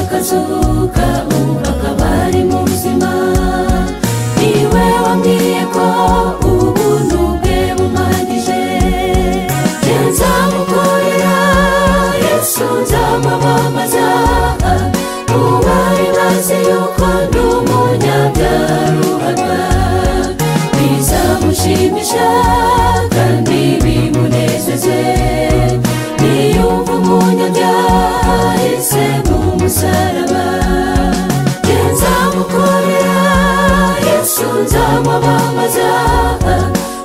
ukazuka ukaba ari muzima niwe wambwiye ko ubuntu bwe bumpagije njye nzamukorera yesu nzamwamamaza mubari bazi yuko ndi umunyabyaruharwa bizamushimisha kandi bimunezeze niyumva umunyabyaha yahise mu musaraba njye nzamukorera yesu nzamwamamaza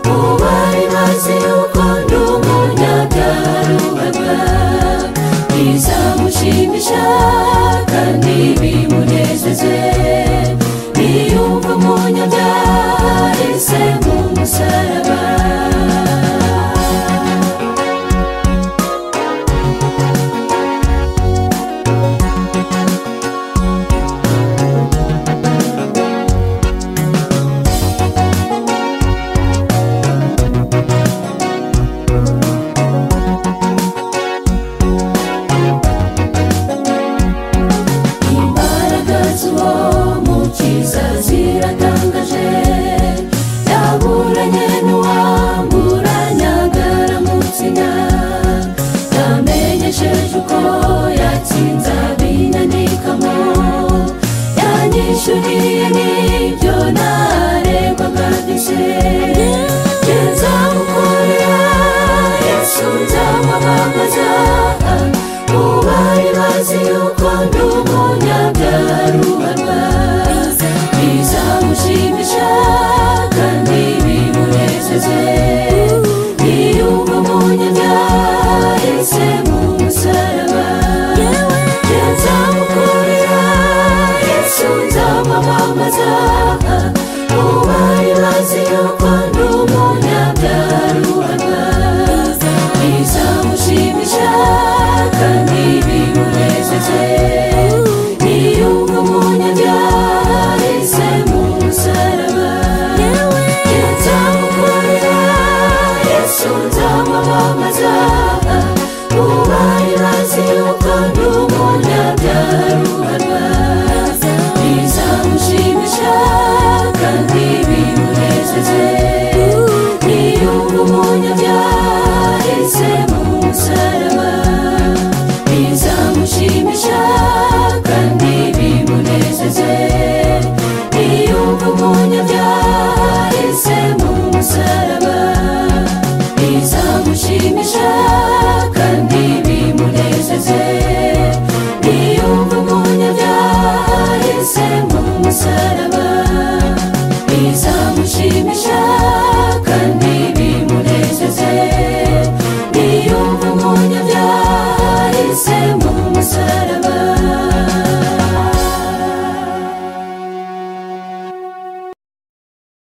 mubari bazi yuko ndi umunyabyaruharwa bizamushimisha kandi bimunezeze niyumva umunyabyaha yahise mu musaraba imbaraga z'uwo mukiza ziratangaje yaburanye n'uwamuranyaga aramutsinya yamenyesheje uko yatsinze ab'inyandikamo yanyishyuriye n'ibyo naregwaga byose